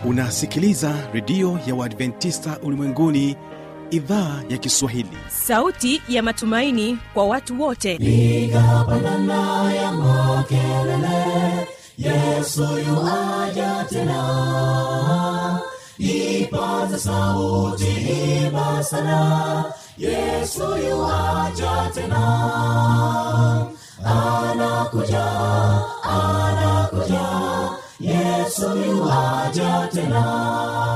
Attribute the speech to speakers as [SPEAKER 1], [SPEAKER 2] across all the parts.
[SPEAKER 1] unasikiliza redio ya uadventista ulimwenguni idhaa ya kiswahili
[SPEAKER 2] sauti ya matumaini kwa watu wote
[SPEAKER 3] nikapandana ya makelele yesu yuaja tena ipaza sauti imba sana yesu yuaja tena anakuja anakuja yesu yuaja tena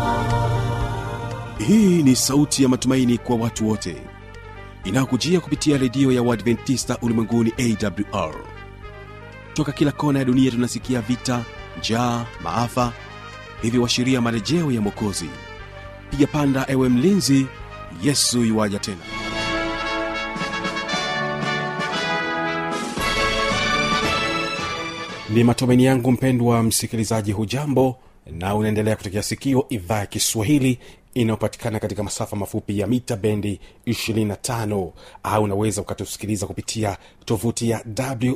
[SPEAKER 1] hii ni sauti ya matumaini kwa watu wote inayokujia kupitia redio ya uadventista ulimwenguni awr toka kila kona ya dunia tunasikia vita njaa maafa hivyo washiria marejeo ya mwokozi piga panda ewe mlinzi yesu yuwaja tena ni matumaini yangu mpendwa msikilizaji hujambo na unaendelea kutekea sikio idhaa ya kiswahili inayopatikana katika masafa mafupi ya mita bendi 25 au unaweza ukatusikiliza kupitia tovuti ya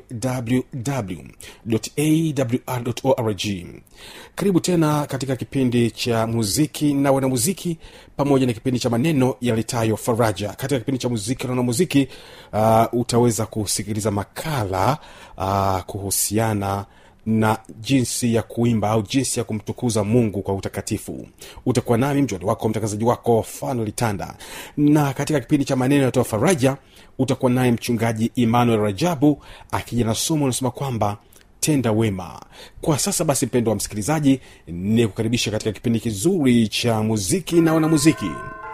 [SPEAKER 1] wwwawr karibu tena katika kipindi cha muziki na wanamuziki pamoja na kipindi cha maneno yalitayo faraja katika kipindi cha muziki na wanamuziki uh, utaweza kusikiliza makala uh, kuhusiana na jinsi ya kuimba au jinsi ya kumtukuza mungu kwa utakatifu utakuwa nami mjwani wako mtangazaji wako fano litanda na katika kipindi cha maneno yatoa faraja utakuwa naye mchungaji emmanuel rajabu akija na somo unasema kwamba tenda wema kwa sasa basi mpendo wa msikilizaji ni kukaribisha katika kipindi kizuri cha muziki na wanamuziki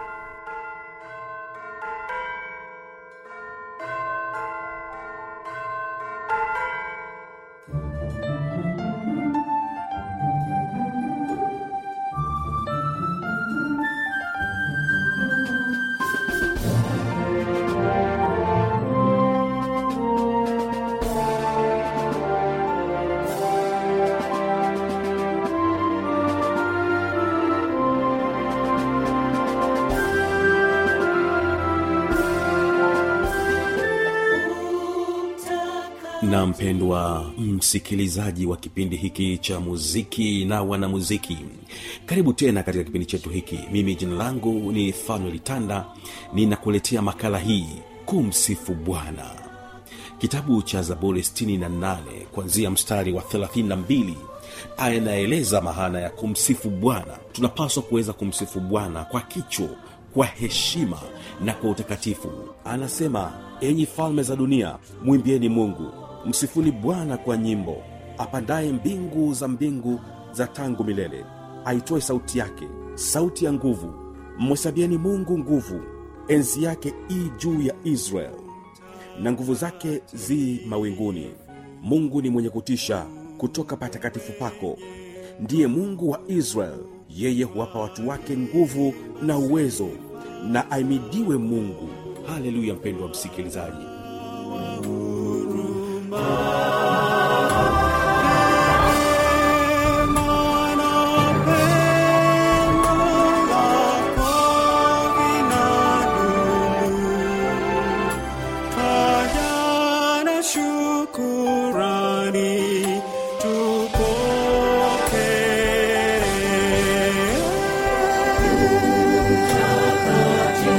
[SPEAKER 1] na mpendwa msikilizaji wa kipindi hiki cha muziki na wanamuziki karibu tena katika kipindi chetu hiki mimi jina langu ni fanuel tanda ninakuletea makala hii kumsifu bwana kitabu cha zaburi 68 kuanzia mstari wa 32 anaeleza mahana ya kumsifu bwana tunapaswa kuweza kumsifu bwana kwa kicho kwa heshima na kwa utakatifu anasema enyi falme za dunia mwimbieni mungu msifuni bwana kwa nyimbo apandaye mbingu za mbingu za tangu milele aitoe sauti yake sauti ya nguvu mhesabieni mungu nguvu enzi yake i juu ya israel na nguvu zake zi mawinguni mungu ni mwenye kutisha kutoka patakatifu pako ndiye mungu wa israel yeye huwapa watu wake nguvu na uwezo na aimidiwe mungu haleluya mpendo wa msikilizaji
[SPEAKER 4] Hayana shukurani tupokee.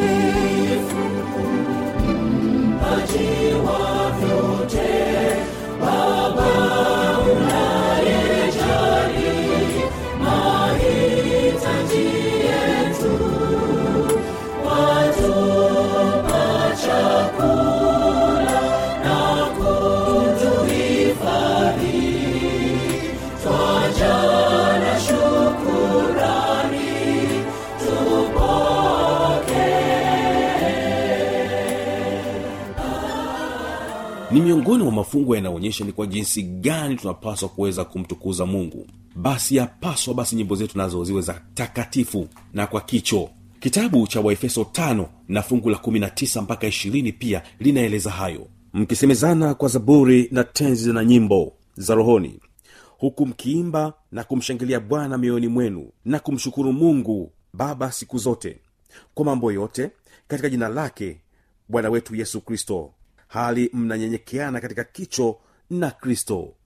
[SPEAKER 1] ni miongoni mwa mafungo yanayoonyesha ni kwa jinsi gani tunapaswa kuweza kumtukuza mungu basi yapaswa basi nyimbo zetu nazo ziwe za takatifu na kwa kicho kitabu cha waefeso tano na fungu la 19 mpaka 20 pia linaeleza hayo mkisemezana kwa zaburi na tenzi na nyimbo za rohoni huku mkiimba na kumshangilia bwana mioyoni mwenu na kumshukuru mungu baba siku zote kwa mambo yote katika jina lake bwana wetu yesu kristo hali mnanyenyekeana katika kicho na kristo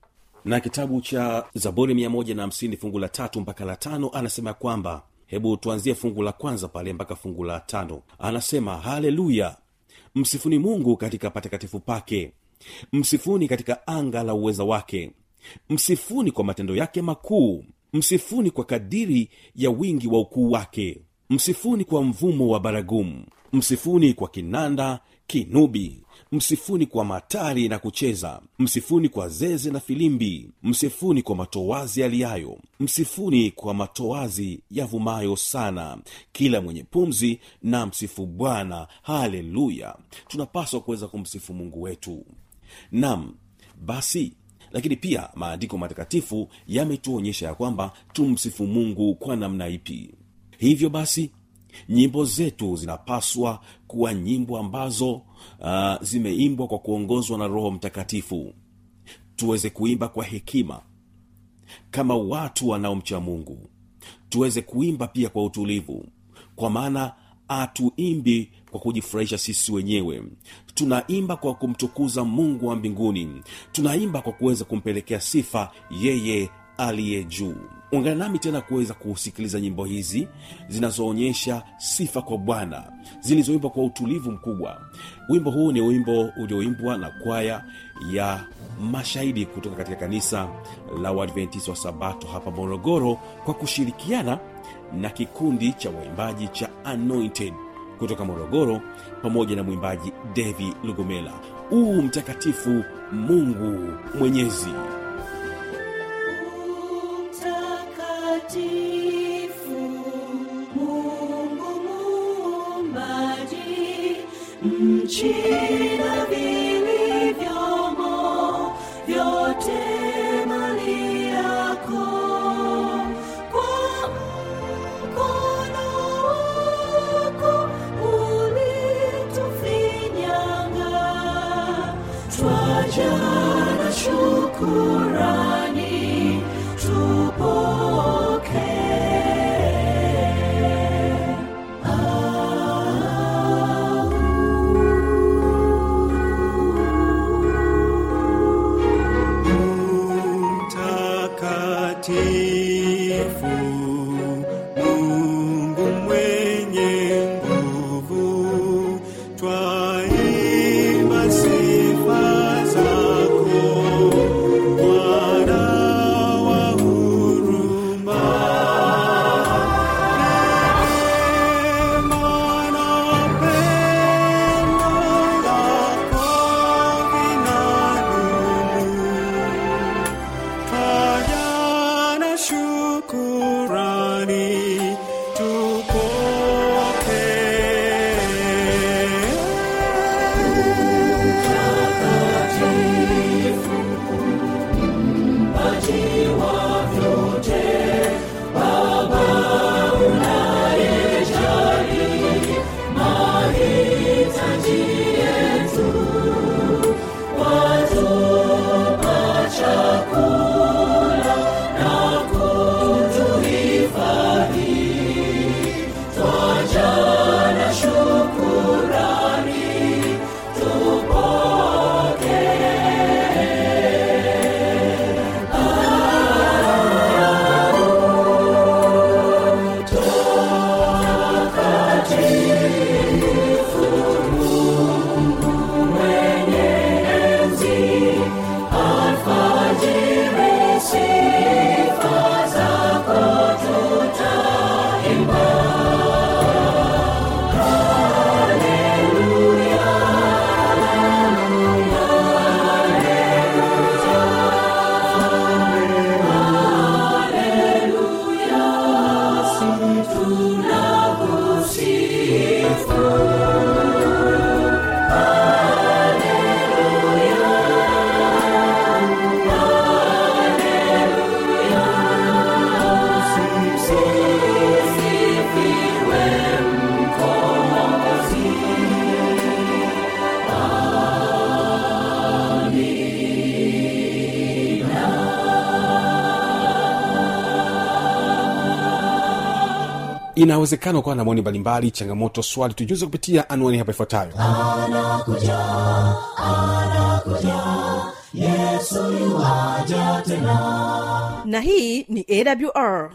[SPEAKER 1] na kitabu cha zaburi 150 fungu la tatu mpaka la tano anasema kwamba hebu tuanzie fungu la kwanza pale mpaka fungu la tano anasema haleluya msifuni mungu katika patakatifu pake msifuni katika anga la uweza wake msifuni kwa matendo yake makuu msifuni kwa kadiri ya wingi wa ukuu wake msifuni kwa mvumo wa baragumu msifuni kwa kinanda kinubi msifuni kwa matari na kucheza msifuni kwa zeze na filimbi msifuni kwa matoazi yaliyayo msifuni kwa matoazi yavumayo sana kila mwenye pumzi na msifu bwana haleluya tunapaswa kuweza kumsifu mungu wetu nam basi lakini pia maandiko matakatifu yametuonyesha ya kwamba tumsifu mungu kwa namna ipi hivyo basi nyimbo zetu zinapaswa kuwa nyimbo ambazo uh, zimeimbwa kwa kuongozwa na roho mtakatifu tuweze kuimba kwa hekima kama watu wanaomcha mungu tuweze kuimba pia kwa utulivu kwa maana hatuimbi kwa kujifurahisha sisi wenyewe tunaimba kwa kumtukuza mungu wa mbinguni tunaimba kwa kuweza kumpelekea sifa yeye aliye juu ungana nami tena kuweza kusikiliza nyimbo hizi zinazoonyesha sifa kwa bwana zilizoimbwa kwa utulivu mkubwa wimbo huu ni wimbo ulioimbwa na kwaya ya mashahidi kutoka katika kanisa la uadventisi wa sabato hapa morogoro kwa kushirikiana na kikundi cha waimbaji cha anointed kutoka morogoro pamoja na mwimbaji devi lugomela uu mtakatifu mungu mwenyezi
[SPEAKER 3] Mtakatifu, Mungu muumbaji, nchi na vilivyomo, vyote mali yako. Kwa mkono wako ulitufinyanga, twaja na shukurani tupokee.
[SPEAKER 4] mtakatifu mungu mwenye nguvu twaimba sifa zako bwana wa huruma Neema na pendo lako vinadumu Twaja na shukurani tupokee.
[SPEAKER 1] inawezekana ukawa na maoni mbalimbali changamoto swali tujuze kupitia anwani hapa ifuatayo
[SPEAKER 3] anakuja anakuja yesu yesu yuaja tena
[SPEAKER 2] na hii ni awr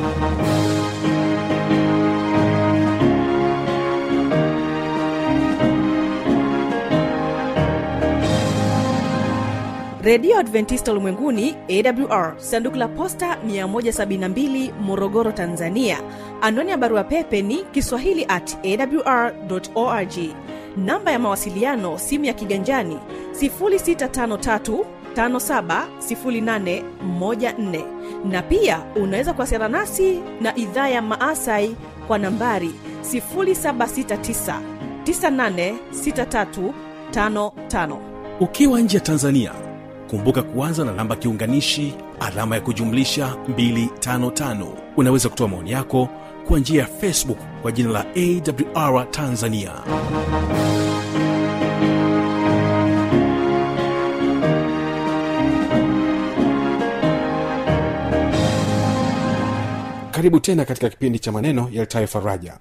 [SPEAKER 2] redio adventista ulimwenguni awr sanduku la posta 172 morogoro tanzania anwani ya barua pepe ni kiswahili at awr org namba ya mawasiliano simu ya kiganjani 653 570814 na pia unaweza kuwasiliana nasi na idhaa ya maasai kwa nambari 769 986355
[SPEAKER 1] ukiwa nje ya tanzania kumbuka kuanza na namba kiunganishi alama ya kujumlisha 255 unaweza kutoa maoni yako kwa njia ya facebook kwa jina la awr tanzania karibu tena katika kipindi cha maneno yaltayo faraja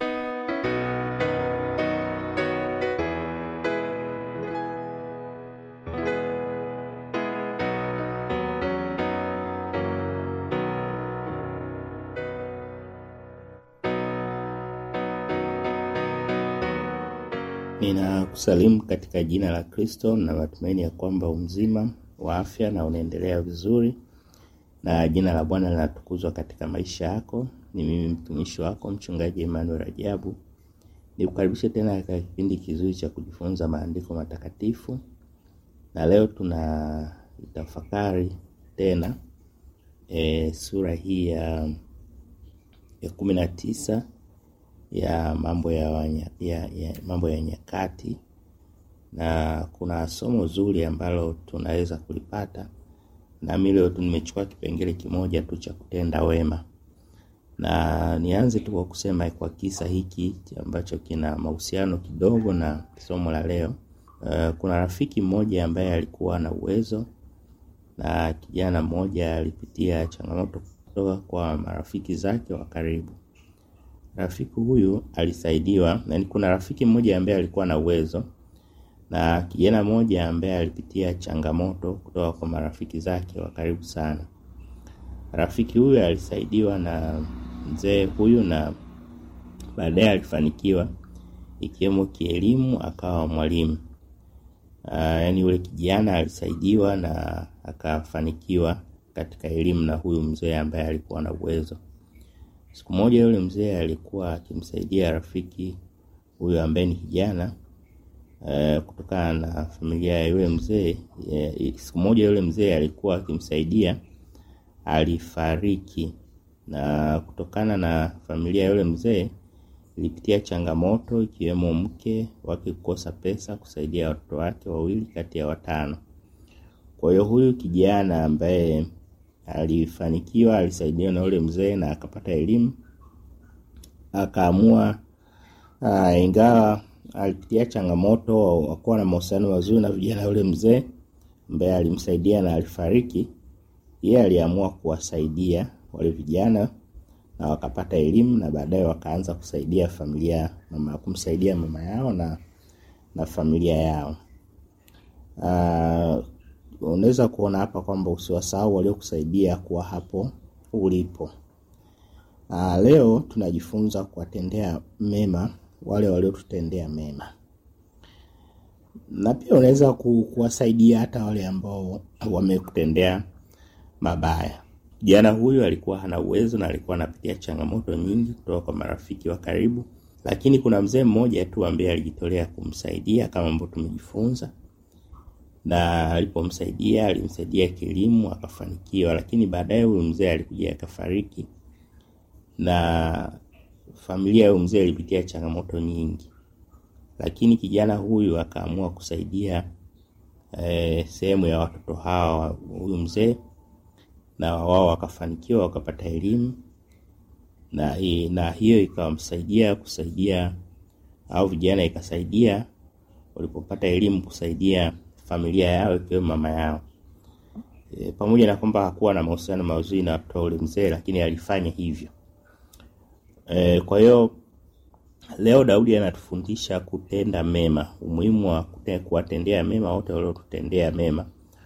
[SPEAKER 5] Ninakusalimu katika jina la Kristo na matumaini ya kwamba umzima wa afya na unaendelea vizuri na jina la Bwana linatukuzwa katika maisha yako. Ni mimi mtumishi wako mchungaji Emmanuel Rajabu. Nikukaribishe tena katika kipindi kizuri cha kujifunza maandiko matakatifu, na leo tuna tafakari tena e, sura hii ya ya kumi na tisa ya mambo ya, wanya, ya, ya mambo ya nyakati na kuna somo zuri ambalo tunaweza kulipata nami leo tu nimechukua kipengele kimoja tu cha kutenda wema na nianze tu kwa kusema kwa kisa hiki ambacho kina mahusiano kidogo na somo la leo uh, kuna rafiki mmoja ambaye alikuwa na uwezo na kijana mmoja alipitia changamoto kutoka kwa marafiki zake wa karibu rafiki huyu alisaidiwa na kuna rafiki mmoja ambaye alikuwa na uwezo na kijana mmoja ambaye alipitia changamoto kutoka kwa marafiki zake wa karibu sana rafiki huyu alisaidiwa na mzee huyu na baadaye alifanikiwa ikiwemo kielimu akawa mwalimu uh, yaani yule kijana alisaidiwa na akafanikiwa katika elimu na huyu mzee ambaye alikuwa na uwezo Siku moja yule mzee alikuwa akimsaidia rafiki huyo ambaye ni kijana uh, kutokana na familia ya yule mzee. Uh, siku moja yule mzee alikuwa akimsaidia, alifariki, na kutokana na familia ya yule mzee ilipitia changamoto ikiwemo mke wake kukosa pesa kusaidia watoto wake wawili kati ya watano. Kwa hiyo huyu kijana ambaye alifanikiwa alisaidiwa na yule mzee na akapata elimu akaamua uh, ingawa alipitia changamoto akuwa na mahusiano mazuri na vijana yule mzee ambaye alimsaidia na alifariki yeye aliamua kuwasaidia wale vijana na wakapata elimu na baadaye wakaanza kusaidia familia mama kumsaidia mama yao na na familia yao uh, unaweza kuona hapa kwamba usiwasahau waliokusaidia kuwa hapo ulipo. Aa, leo tunajifunza kuwatendea mema wale waliotutendea mema, na pia unaweza ku, kuwasaidia hata wale ambao wamekutendea mabaya. Kijana huyu alikuwa hana uwezo na alikuwa anapitia changamoto nyingi kutoka kwa marafiki wa karibu, lakini kuna mzee mmoja tu ambaye alijitolea kumsaidia kama ambavyo tumejifunza na alipomsaidia alimsaidia kielimu akafanikiwa, lakini baadaye huyu mzee alikuja akafariki, na familia ya huyu mzee ilipitia changamoto nyingi, lakini kijana huyu akaamua kusaidia eh, sehemu ya watoto hawa huyu mzee, na wao wakafanikiwa wakapata elimu na, na hiyo ikawamsaidia kusaidia au vijana ikasaidia walipopata elimu kusaidia familia yao ikiwemo mama yao. E, pamoja na kwamba hakuwa na mahusiano mazuri na watoto ule mzee, lakini alifanya hivyo. E, kwa hiyo leo Daudi anatufundisha kutenda mema, umuhimu wa kuwatendea mema wote waliotutendea mema,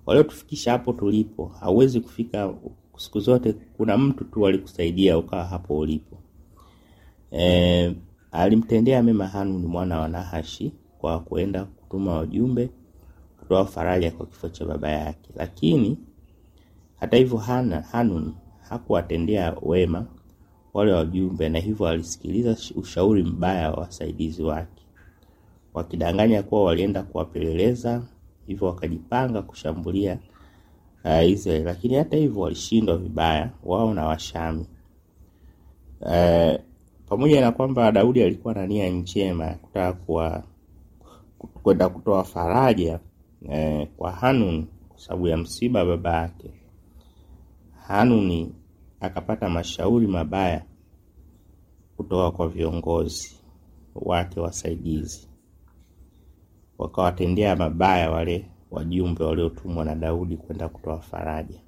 [SPEAKER 5] waliotufikisha hapo tulipo. Hauwezi kufika siku zote, kuna mtu tu alikusaidia ukawa hapo ulipo. E, alimtendea mema Hanuni mwana wa Nahashi kwa kuenda kutuma wajumbe kutoa faraja kwa kifo cha baba yake, lakini hata hivyo Hana, Hanuni hakuwatendea wema wale wajumbe, na hivyo alisikiliza ushauri mbaya wa wasaidizi wake, wakidanganya kuwa walienda kuwapeleleza, hivyo wakajipanga kushambulia uh, Israeli, lakini hata hivyo walishindwa vibaya wao na Washami. Uh, pamoja na kwamba Daudi alikuwa na nia njema ya kutaka kuwa kwenda kutoa faraja eh, kwa Hanuni kwa sababu ya msiba baba yake. Hanuni akapata mashauri mabaya kutoka kwa viongozi wake wasaidizi, wakawatendea mabaya wale wajumbe waliotumwa na Daudi kwenda kutoa faraja.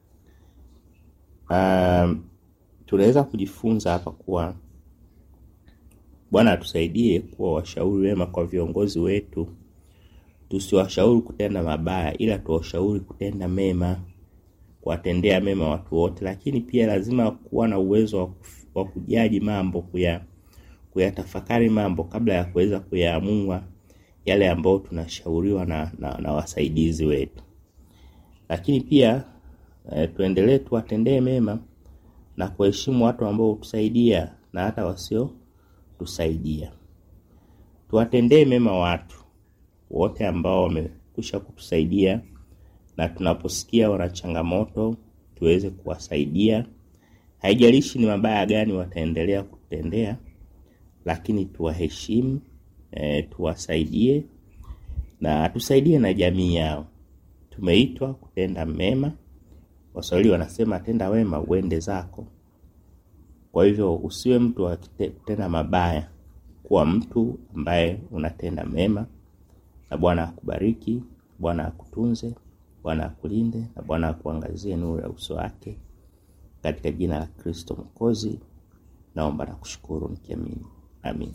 [SPEAKER 5] Um, tunaweza kujifunza hapa kuwa Bwana atusaidie kuwa washauri wema kwa viongozi wetu, tusiwashauri kutenda mabaya, ila tuwashauri kutenda mema, kuwatendea mema watu wote. Lakini pia lazima kuwa na uwezo wa kujaji mambo, kuya kuyatafakari mambo kabla ya kuweza kuyaamua yale ambayo tunashauriwa na, na, na wasaidizi wetu. Lakini pia e, tuendelee tuwatendee mema na kuheshimu watu ambao hutusaidia na hata wasio tusaidia. Tuwatendee mema watu wote ambao wamekwisha kutusaidia, na tunaposikia wana changamoto tuweze kuwasaidia. Haijalishi ni mabaya gani wataendelea kutendea, lakini tuwaheshimu, e, tuwasaidie na tusaidie na jamii yao. Tumeitwa kutenda mema. Waswahili wanasema tenda wema uende zako. Kwa hivyo usiwe mtu wa kutenda mabaya, kuwa mtu ambaye unatenda mema, na Bwana akubariki, Bwana akutunze, Bwana akulinde, na Bwana akuangazie nuru ya uso wake, katika jina la Kristo Mwokozi naomba na kushukuru nikiamini, amin.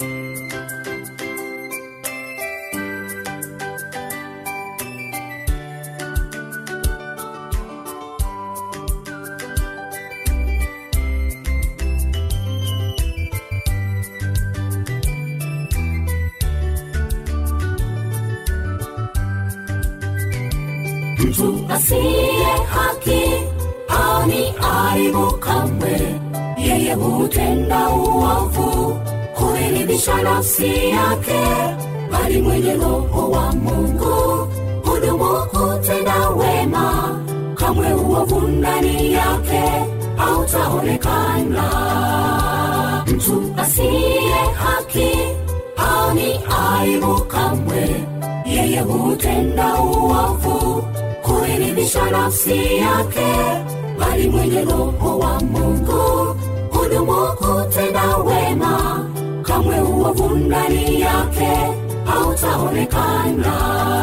[SPEAKER 3] mtu asiye haki ani aibu kamwe yeye hutenda uovu huiridhisha nafsi yake bali mwenye roho wa mungu hudumu kutenda wema kamwe uovu ndani yake hautaonekana mtu asiye haki ani aibu kamwe yeye hutenda uovu kuiridhisha nafsi yake bali mwenye roho wa mungu hudumu kutenda wema kamwe uovu ndani yake hautaonekana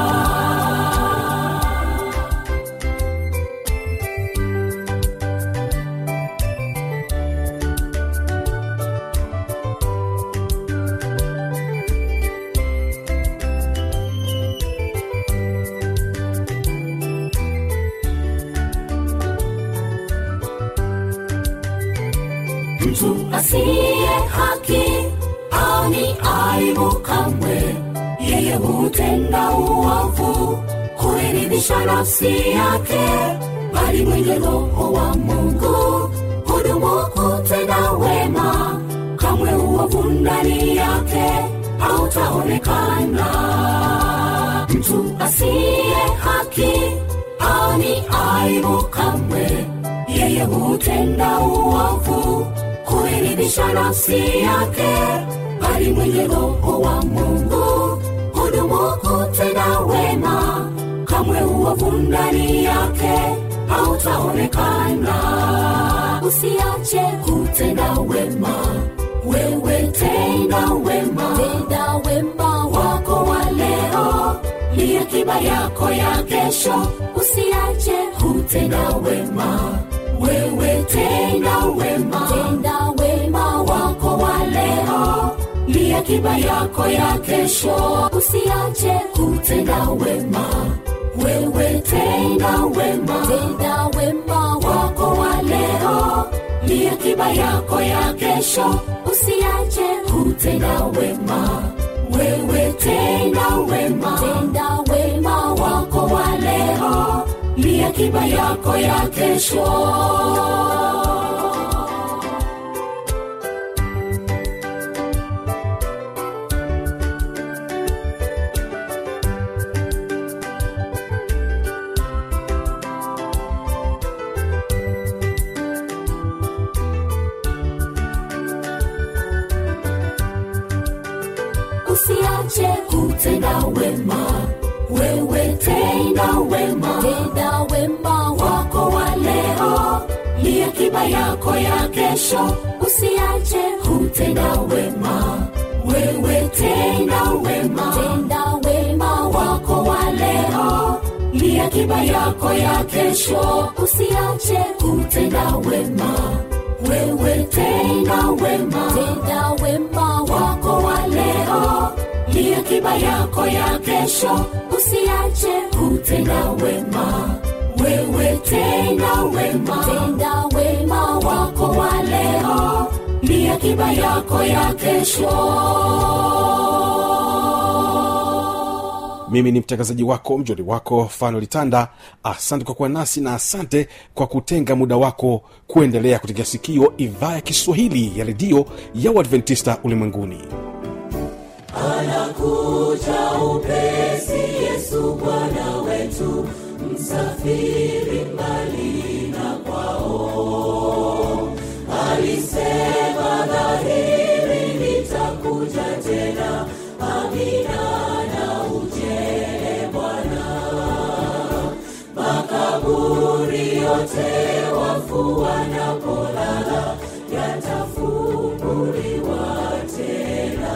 [SPEAKER 3] mtu asiye haki ani aibu kamwe yeye hutenda uovu kuiridhisha nafsi yake bali mwenye roho wa mungu hudumu kutenda wema kamwe uovu ndani yake hautaonekana mtu asiye haki ani aibu kamwe yeye hutenda uovu kuiridhisha nafsi yake bali mwenye roho wa mungu hudumu kutenda wema kamwe uovu ndani yake hautaonekana usiache kutenda wema wewe tenda wema tenda wema wako wa leo ni akiba yako ya kesho usiache kutenda wema wewe tenda wema tenda wema wako wa leo ni akiba yako ya kesho usiache kutenda wema wewe tenda wema tenda wema wako wa leo ni akiba yako ya kesho usiache kutenda wema wewe tenda wema tenda wema wako wa leo ni akiba yako ya kesho usiache kutenda wema wewe tenda wema tenda wema wako wa leo ni akiba yako ya kesho usiache kutenda wema wewe tenda wema tenda wema wako wa leo ni akiba yako ya kesho usiache kutenda wema wewe tenda wema tenda wema wako wa leo ni akiba yako ya kesho usiache kutenda wema wewe tenda wema tenda wema wako wa leo ni akiba yako ya kesho
[SPEAKER 1] mimi ni mtangazaji wako mjoli wako fano litanda asante kwa kuwa nasi na asante kwa kutenga muda wako kuendelea kutegea sikio idhaa ya kiswahili ya redio ya uadventista ulimwenguni
[SPEAKER 3] anakuja upesi yesu bwana wetu msafiri mbali na kwao alisema dhahiri nitakuja tena amina na ujele bwana makaburi yote wafu wanapolala yatafunguliwa tena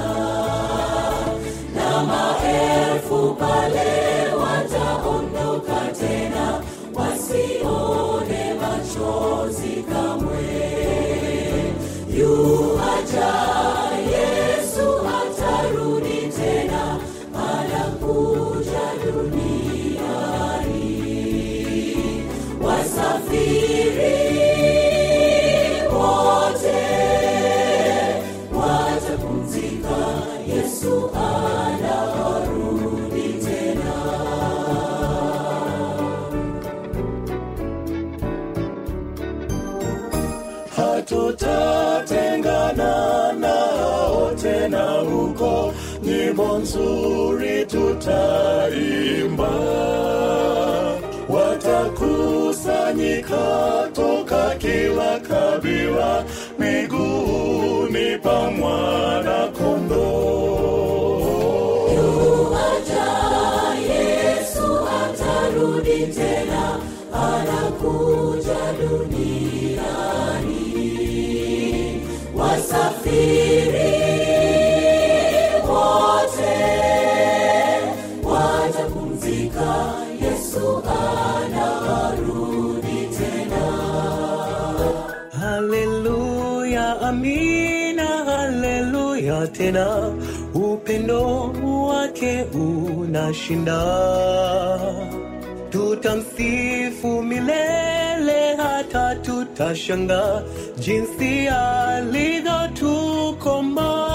[SPEAKER 3] na maelfu pale wataondoka tena wasione machozi kamwe yuaja yesu atarudi tena anakuja duniani wasafiri wote watapumzika yesu anarudi tena
[SPEAKER 4] hatutatengana nao tena huko nyimbo nzuri tutaimba watakusanyika toka kila kabila miguuni pa mwana kondoo
[SPEAKER 3] yuaja yesu atarudi tena anakuja duniani wasafiri wote watapumzika yesu anarudi tena
[SPEAKER 4] haleluya amina haleluya tena upendo wake unashinda tutamsifu milele hata tutashanga jinsi alivyotukoma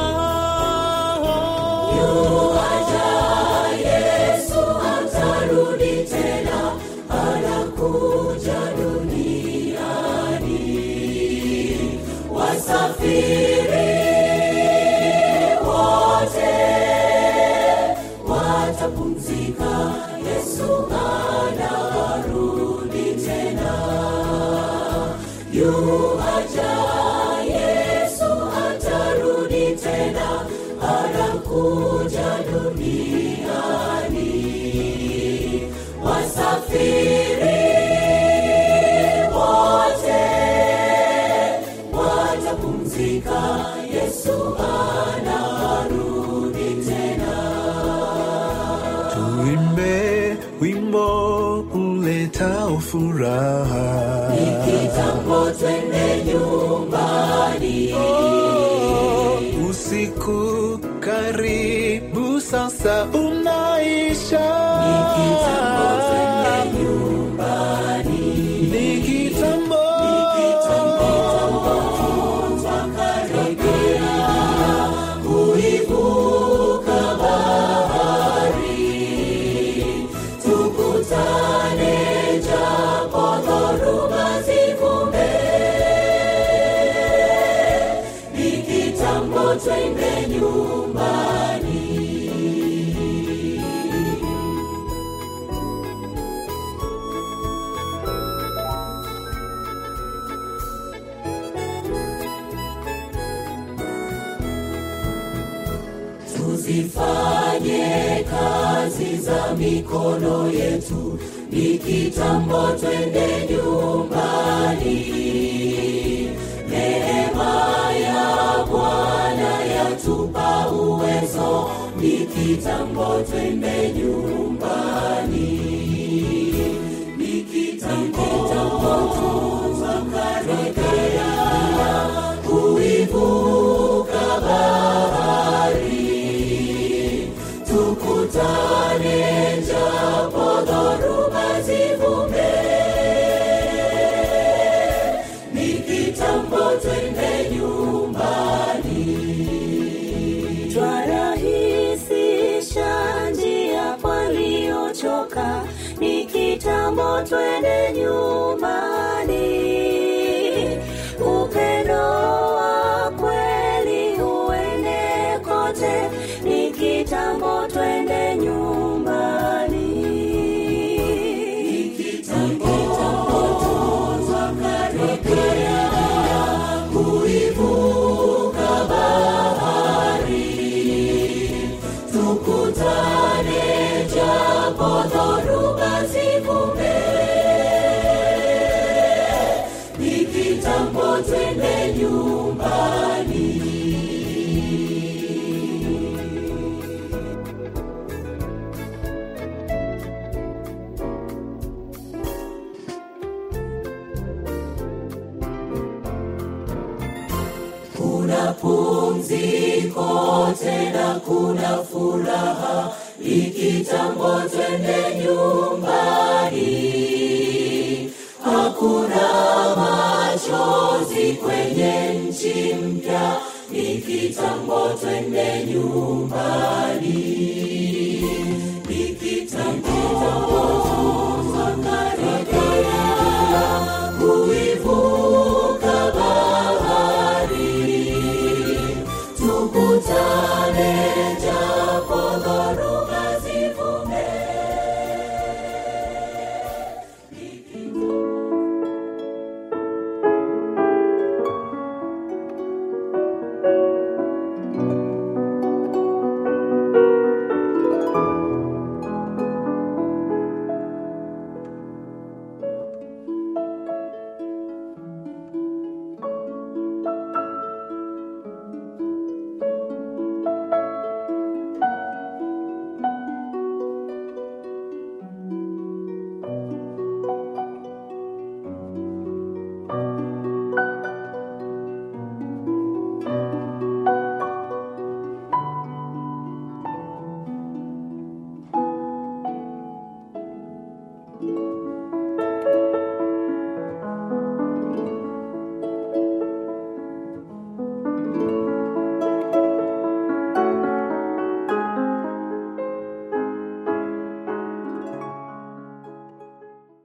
[SPEAKER 3] yuaja yesu atarudi tena anakuja duniani wasafiri wote watapumzika yesu anarudi tena yuaja yesu atarudi tena anakuja duniani wasafiri wote watapumzika yesu anarudi tena
[SPEAKER 4] tuimbe wimbo uletao furaha
[SPEAKER 3] kitambo twende nyumbani
[SPEAKER 4] usiku karibu sasa unaisha
[SPEAKER 3] kitambo twende nyumbani tuzifanye kazi za mikono yetu ni kitambo twende nyumbani neema ya bwana yatupa uwezo ni kitambo twende nyumbani ni kitambo tuzakaribia kuivuka bahari tukutane japo dhoruba zivume ni kitambo twende nyumbani
[SPEAKER 6] twarahisisha njia waliochoka ni kitambo twende nyumbani upendo wa kweli uende kote ni kitambo twende nyumbani
[SPEAKER 3] kuivuka bahari tukutane japo dhoruba zivume ni kitambo twende nyumbani kuna pumziko tena kuna furaha ikitambo twende nyumbani hakuna machozi kwenye nchi mpya ikitambo twende nyumbani